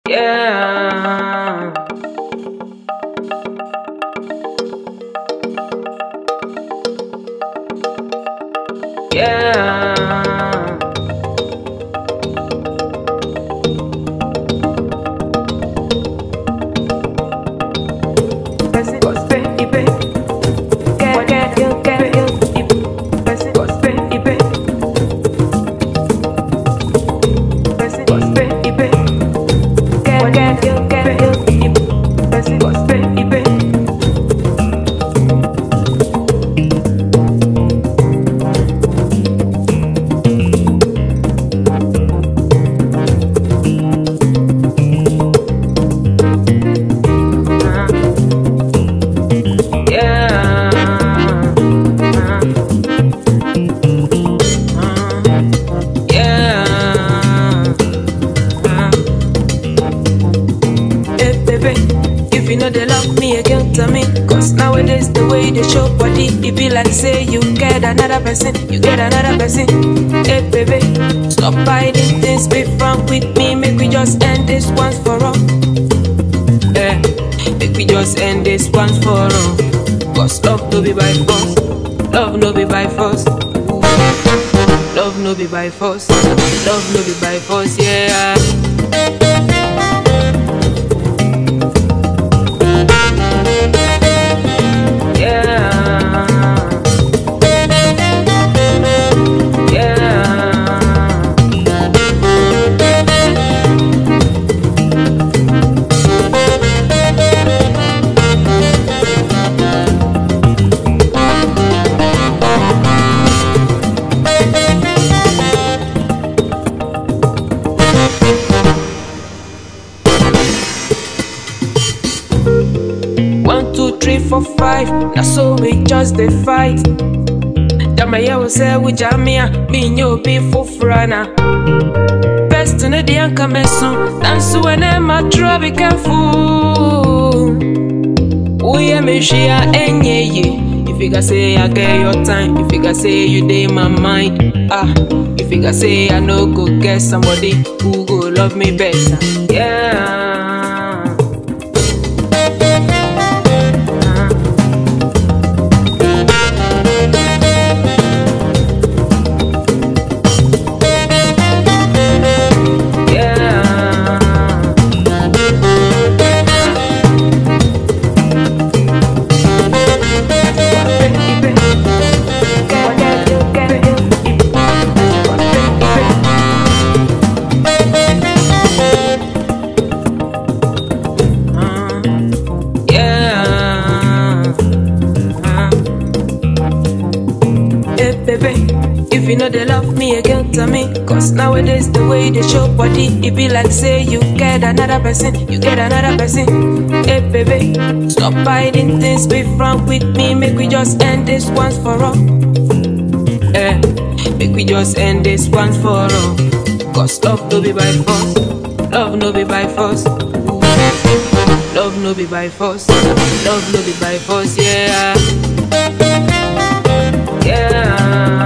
Yeah. Yeah. If you know they love me again, tell me. Cause nowadays the way they show body, it be like say you get another person, you get another person. Hey baby, stop hiding things, be frank with me, make we just end this once for all. Eh, make we just end this once for all. Cause love no be by force, love no be by force. Love no be by force, love no be by force, yeah. One, two, three, four, five. Now so we just the fight. Jamaya will say we jamia, me you be for frana. Best in the young cameson, dance when I'm a try be careful. We are me share any ye. If you can say I get your time, if you can say you day my mind, ah. If you can say I know go get somebody who go love me better, yeah. If you know they love me again, tell me. Cause nowadays the way they show body, it be like say you get another person, you get another person. Hey baby, stop hiding things, be frank with me, make we just end this once for all. Eh, make we just end this once for all. Cause love no be by force, love no be by force. Love no be by force, love no be by force, yeah. Yeah.